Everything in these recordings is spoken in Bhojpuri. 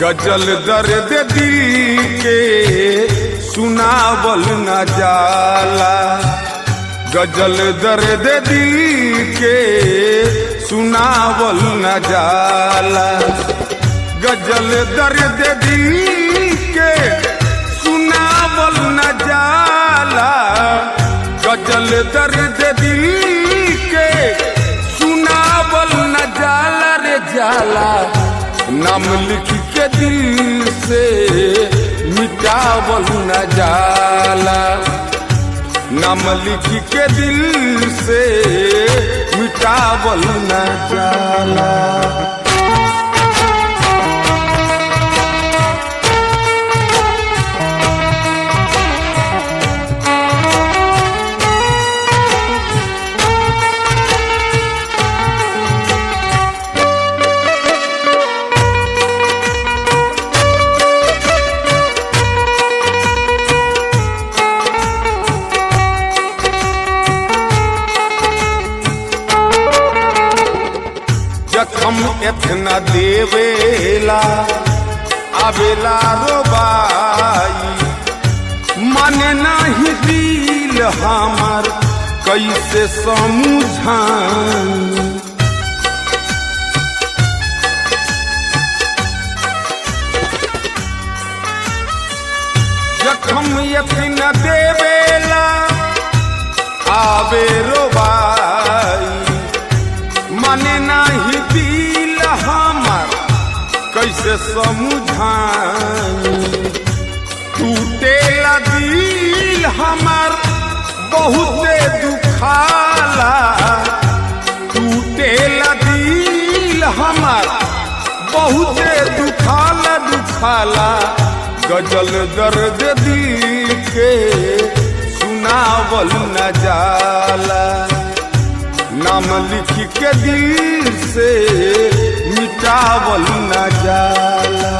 गजल दर्द दिल के सुनावल न जाला गजल दर्द दिल के सुनावल न जाला गजल दर्द दिल के सुनावल न जाला गजल दर्द दिल के सुनावल न जाला रे जाला नाम लिख के दिल से मिटावल न जाला नाम लिख के दिल से मिटावल न जाला जखम एतना देवेला आवेला रोबाई माने नाही दिल हमार कैसे समझाई जखम एतना देवेला आवे रोबाई माने नाही दिल हमार कैसे समझाई टूटेला दिल हमार बहुते दुखाला टूटेला दिल हमार बहुते दुखाला दुखाला गजल दर्द दिल के सुनावल न जाला नाम लिख के दिल से मिटावल न जाला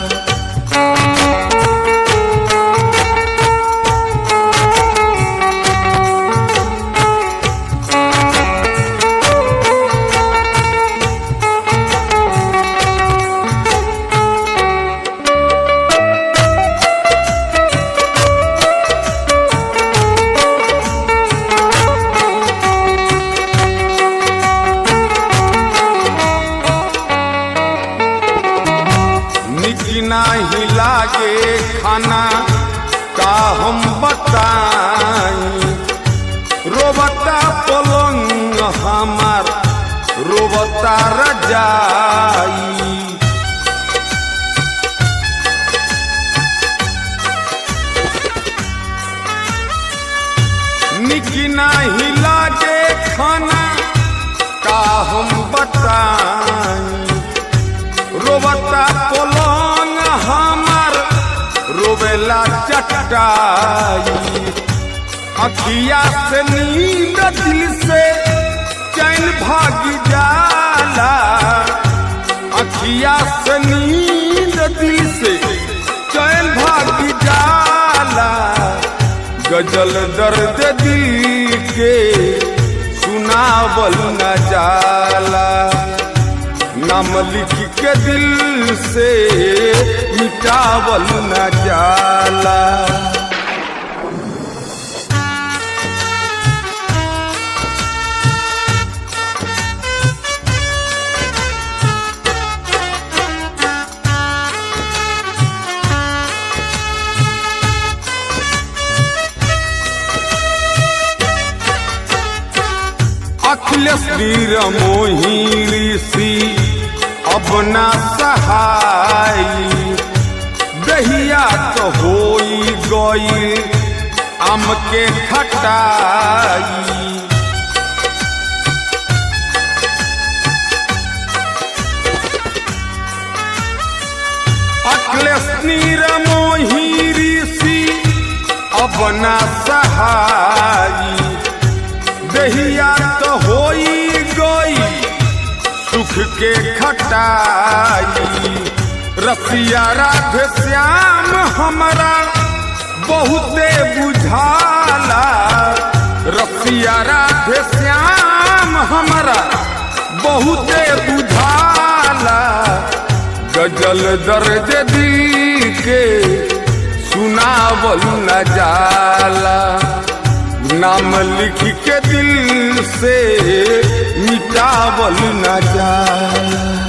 निक नाही लागे खाना का हम बताई रोबता पलंग हमार रोबता रजाई निक नाही लागे खाना का हम बताई रोबता पलंग हमार रोबेला चटाई अखिया से नींद दिल से चैन भाग जाला अखिया से नींद दिल से चैन भाग जाला गजल दर्द दिल के सुनावल न जाला नाम लिख के दिल से मिटावल न जाला अखिलेश वीर मोही ऋषि अपना सहाई दहिया तो होई गई आम के खटाई अखिलेश नीर मोही ऋषि अपना सहाई दहिया तो होई गई सुख के खटाई रसिया राधे श्याम हमारा बहुते बुझाला रसिया राधे श्याम हमारा बहुते बुझाला गजल दिहल दर्द दिल के सुनावल न जाला नाम लिख के दिल से मिटावल न जाला